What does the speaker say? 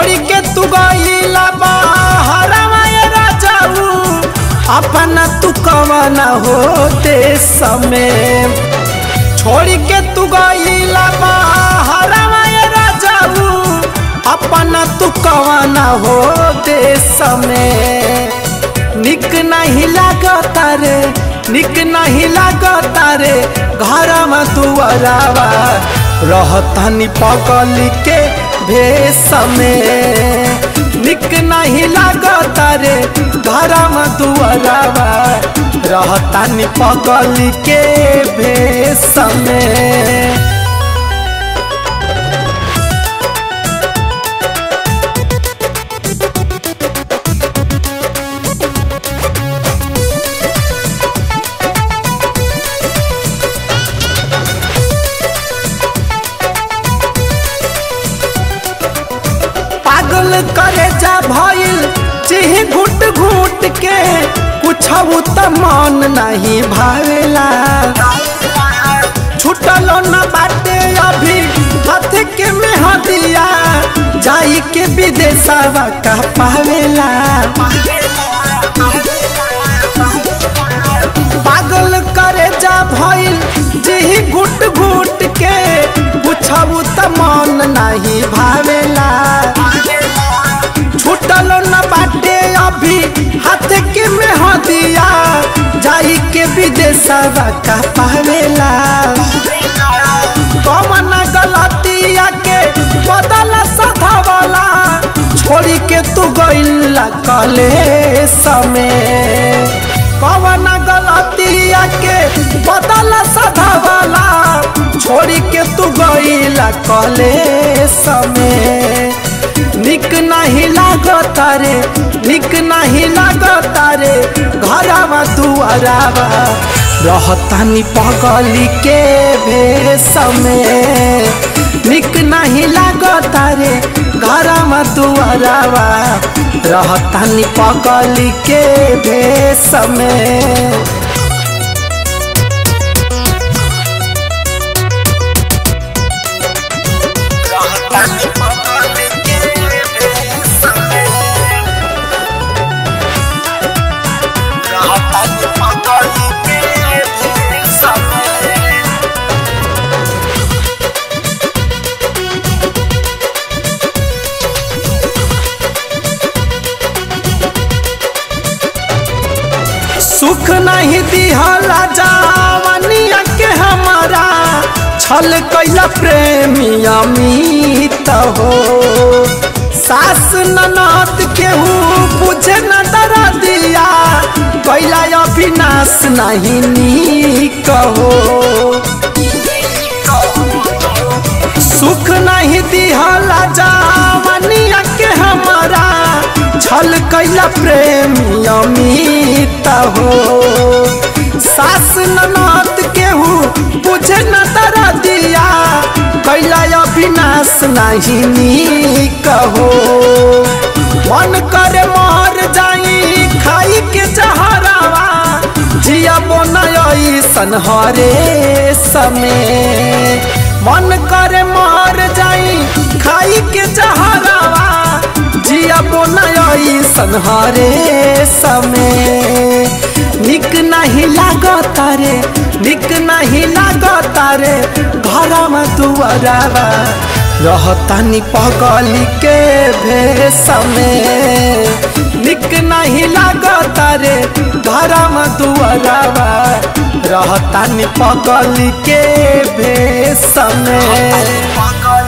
छोड़ी के तू गईला बाहरवा ये राजाऊ अपना तू कवना हो देश में छोड़ी के तू गईला बाहरवा ये राजाऊ अपना तू कवना हो देश में निक नहीं लागता रे निक नहीं लागता रे घर में दुआरावा रहतनी पगली के भेष में निक नहीं लागता रे घर में दुआरावा रहतनी पगली के भेष में पागल करे जा भइल चिह घुट घुट के कुछ त मन नहीं भावेला छुटल न बाटे अभी हाथ के में हदिया जाई के विदेशवा का पावेला पागल करे जा भइल जिही घुट घुट के पूछबू त मन नहीं भावेला छूटल न बाटे अभी हाथ के में हदिया जाई के विदेशवा का पावेला कमन गलतिया के बदल सधावला छोड़ी के तू गइला कले समय कवन गलतिया के बदल सधावला छोड़ी के तू गइला कले समय निक नहीं लागता रे निक नहीं लागता रे घरवा दुआरावा रहतानी पगली के भेष में निक नहीं लागता रे घरवा दुआरावा रहतानी पगली के भेष में सुख नहीं दिहला जावनिया के हमारा छल कैला प्रेमी अमित हो सास ननद केहू बुझे न दर दिया कैला अविनाश नहीं नीक हो सुख नहीं दिहला जावनिया के हमारा छल कैला प्रेमी अमित हो सास ननद केहू बुझे न दर दिया कैला अविनाश नहीं नीक हो मन करे मर जाई खाई के जहरावा जिया बोनई सनहरे समय मन करे मर जाई खाई के जहरावा जिया बोनई सनहरे समय निक नहीं लागता रे निक नहीं लागता रे घर में दुआरावा रहतानी पगली के भेष में निक नहीं लागता रे घर में दुआरावा रहतानी पगली के भेष में